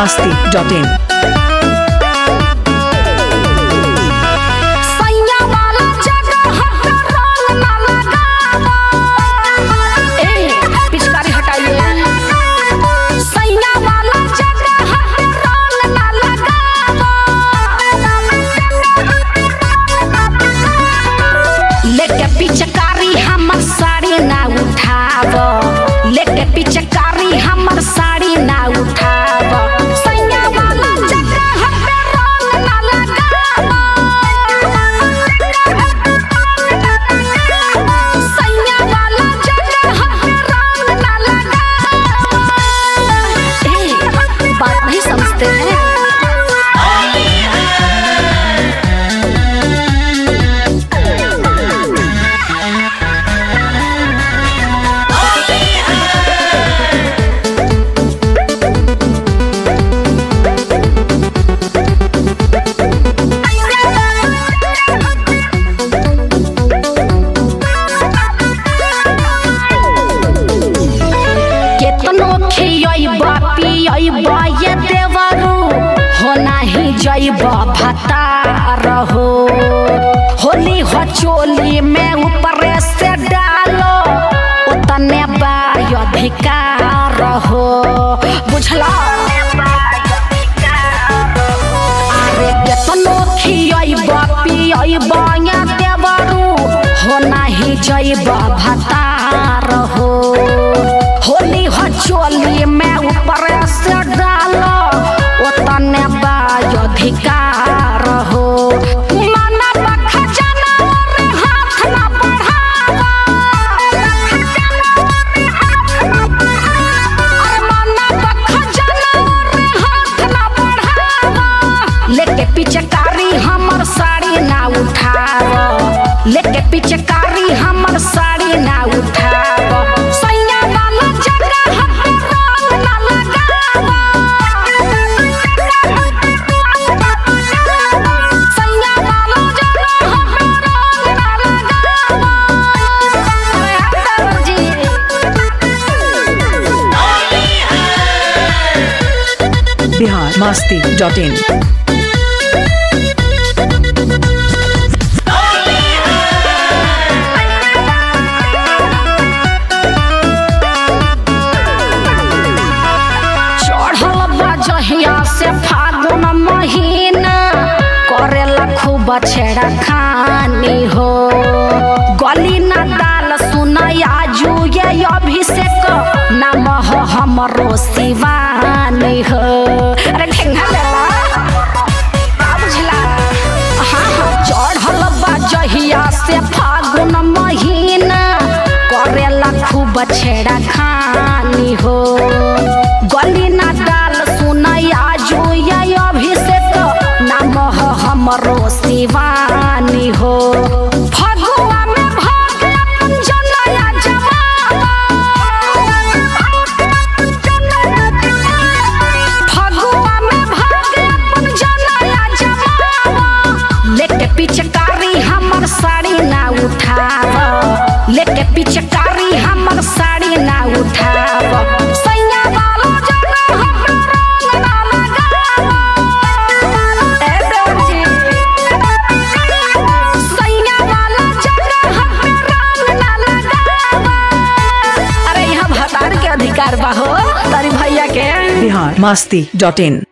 masti.in. सैया वाला जगह हट रंग ना लगावा ए पिचकारी हटाइए सैया वाला जगह हट रंग ना लगावा लेके पिचकारी हमर साड़ी ना उठाव लेके पिचकारी हमर साड़ी ना उठाव सैया वाला जगह हट रंग ना लगावा सैया वाला जगह हट रंग ना लगावा ए बात नहीं समझते हैं केतनो खियैबा पियैबा ये देवरू हो नाही जैबा भतार हो होली हो चोली में ऊपर से डालो उतने बाय अधिकार हो बुझला अरे केतनो खियैबा पियैबा ये देवरू हो नाही जैबा भतार हो होली हो चोली में ऊपर से डालो उतने बाय अधिकार हो माना बखा जाना और हाथ ना बढ़ावा अरे माना बखा जाना और हाथ ना बढ़ावा लेके पिचकारी हमर साड़ी ना उठाव लेके पिचकारी हमर साड़ी ना उठाव सैया वाला जगह हट रंग ना लगावा सैया वाला जगह हट रंग ना लगावा अरे हट जी Bihar masti.in. चढ़ल बजहिया से फागुन महीना करेला खूब छेड़ा खानी हो गली ना दाल सुनया जू ये अभिषेक नाम हो हमरो शिवानी हो अरे ठेंगा लेला का बुझला हाँ हाँ चढ़ल बजहिया से फागुन महीना करेला खूब छेड़ा खानी हो गली ना डाल सुनया जो ये अभिषेक नाम हो हमरो शिवानी हो फगुआ में भाग अपन जनया जमावा फगुआ में भाग अपन जनया जमावा लेके पिचकारी हमर साड़ी ना उठाव लेके पिचकारी हमर साड़ी ना उठाव सैया वाला जगह हमरा रंग ना लगावा ए दर्जी सैया वाला जगह हमरा रंग ना लगावा अरे यहाँ भतार के अधिकार बा हो तारी भैया के Bihar masti.in.